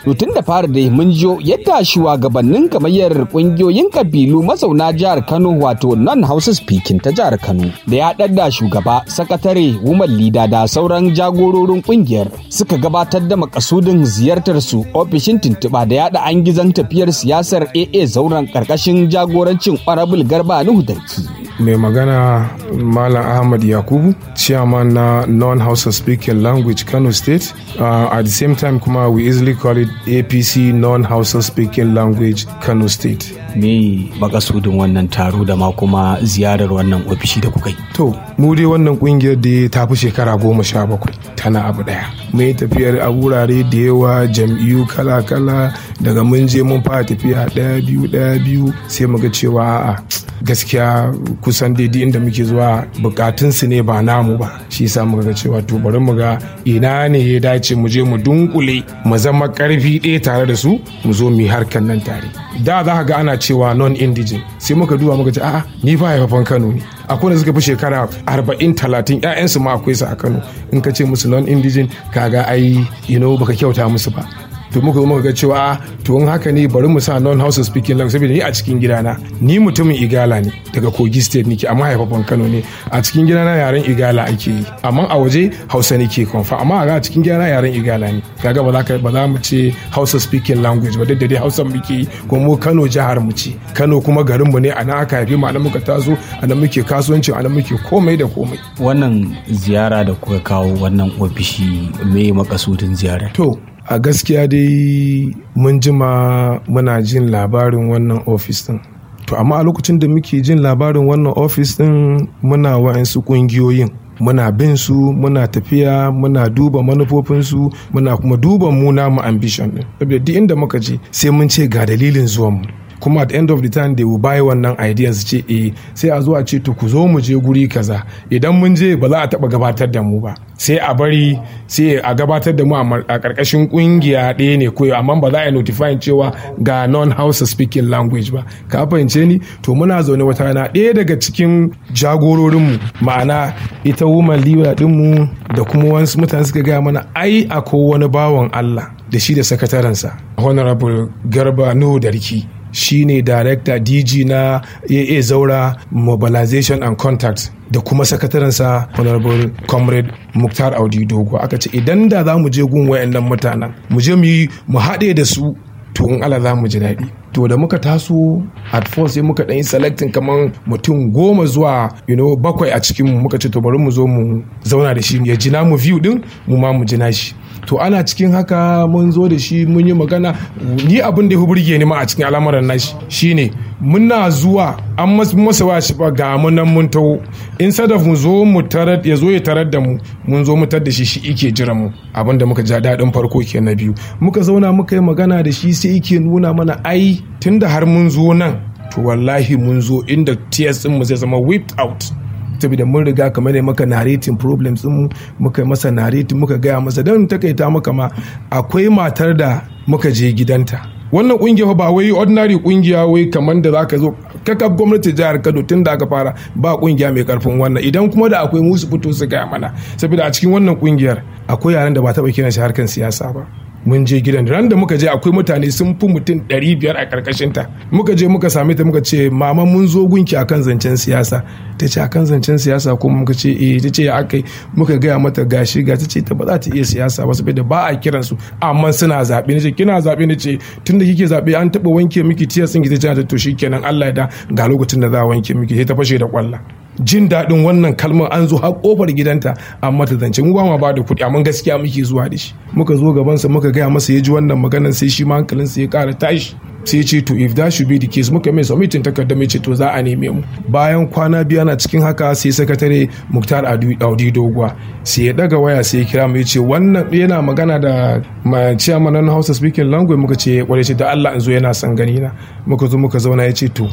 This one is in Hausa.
To tun da fara dai mun jiyo yadda shugabannin gamayyar kungiyoyin kabilu mazauna jihar Kano wato non Hausa speaking ta jihar Kano da ya da shugaba sakatare woman leader da sauran jagororin kungiyar suka gabatar da makasudin ziyartar su ofishin tuntuɓa da yada an gizon tafiyar siyasar AA zauren karkashin jagorancin Honorable Garba Nuhu Darki. mai magana malam ahmad yakubu chairman na non-hausa speaking language kano state uh, at the same time kuma we easily call it apc non-hausa speaking language kano state Me makasudin wannan taro da ma kuma ziyarar wannan ofishi da kuka yi. to mu dai wannan kungiyar da ta fi shekara goma sha bakwai tana abu daya mai tafiyar a wurare da yawa jam'iyyu kala-kala daga mun je mun fara tafiya daya biyu daya biyu sai muga cewa a'a gaskiya kusan daidai inda muke zuwa bukatunsu ne ba namu ba shi yasa muka ga cewa to bari mu ga ina ne ya dace mu je mu dunkule mu zama karfi ɗaya tare da su mu zo mu yi harkar nan tare da za ka ga ana cewa non indigene sai muka duba muka ce a'a ni fa haifafan Kano ne akwai da suka fi shekara arba'in talatin ƴaƴansu ma akwai su a Kano in ka ce musu non indigene kaga ai you know baka kyauta musu ba to muka zo muka ga cewa to in haka ne bari mu sa non house speaking language saboda ni a cikin gidana ni mutumin igala ne daga kogi state nake amma haifafan kano ne a cikin gidana yaren igala ake yi amma a waje hausa nake konfa amma a cikin gidana yaren igala ne kaga ba za ka ba za mu ce hausa speaking language ba duk da dai hausa muke yi kuma mu kano jihar mu ce kano kuma garin mu ne a nan aka haife mu a nan muka taso a nan muke kasuwanci a nan muke komai da komai Wannan ziyara da kuka kawo wannan ofishi me makasudin ziyarar. To, a gaskiya dai mun jima muna jin labarin wannan ofis din. To, amma a lokacin da muke jin labarin wannan ofis din muna wa'ansu ƙungiyoyin. Muna bin su, muna tafiya, muna duba manufofinsu, muna kuma duba mu namu ambition din. Saboda duk inda muka je sai mun ce ga dalilin zuwanmu. kuma at the end of the time they will buy wannan idea su ce eh sai a zo a ce to ku zo mu je guri kaza idan mun je ba za a taba gabatar da mu ba sai a bari sai a gabatar da mu a karkashin kungiya ɗaya ne koyo amma ba za a yi notifying cewa ga non house speaking language ba ka fahimce ni to muna zaune wata rana ɗaya daga cikin jagororinmu ma'ana ita woman leader dinmu da kuma wasu mutane suka gaya mana ai akwai wani bawan Allah da shi da sakatarensa honorable garba nuhu darki shine director dg na aa zaura mobilization and contact da kuma sakatarensa honorable comrade muktar audi dogo aka ce idan da za mu je gun wayannan mutanen mu je mu yi mu haɗe da su to in ala za mu ji daɗi to da muka taso at first sai muka ɗan yi selecting kamar mutum goma zuwa you know, bakwai a cikin mu muka ce to bari mu zo mu zauna da shi ya jina mu view din mu ma mu jina shi to ana cikin haka mun zo da shi mun yi magana ni abin da ya burge ni ma a cikin al'amuran nashi shine muna zuwa an masa wa shi ba ga mu nan mun taho in sadaf mu zo mu tarar ya zo ya tarar da mu mun zo mu tar da shi shi ike jira mu abin da muka ja daɗin farko ke na biyu muka zauna muka yi magana da shi sai yake nuna mana ai tunda har mun zo nan to wallahi mun zo inda TS mu zai zama whipped out saboda mun riga kamar ne maka narrating problems mu muka masa narrating muka gaya masa don takaita maka ma akwai matar da muka je gidanta wannan kungiya ba wai ordinary kungiya wai kamar da zaka zo kakaf gwamnati jihar Kano tun da aka fara ba kungiya mai karfin wannan idan kuma da akwai musu fito su gaya mana saboda a cikin wannan kungiyar akwai yaran da ba taɓa kiran shi harkan siyasa ba mun je gidan ran da muka je akwai mutane sun fi mutum 500 a karkashin ta muka je muka same ta muka ce mama mun zo gunki akan zancen siyasa ta ce akan zancen siyasa kuma muka ce eh ta ce ya akai muka gaya mata gashi ga ta ce ta ba za ta iya siyasa ba saboda ba a kiran su amma suna zaɓe ne ce kina zaɓe ne ce tunda kike zaɓe an taɓa wanke miki tiyar sun ki ta ce to shikenan Allah ya da ga lokacin da za a wanke miki sai ta fashe da kwalla jin daɗin wannan kalmar an zo har kofar gidanta amma ta zance mu ba ma ba da kuɗi amma gaskiya muke zuwa da shi muka zo gabansa muka gaya masa ya ji wannan maganar sai shi ma hankalinsa ya ƙara tashi sai ce to if that should be the case muka mai submitin takarda mai ce to za a neme mu bayan kwana biyu ana cikin haka sai sakatare muktar audi doguwa sai ya daga waya sai ya kira mu ya ce wannan yana magana da chairman na hausa speaking language muka ce kwarai ce da allah in zo yana son gani na muka zo muka zauna ya ce to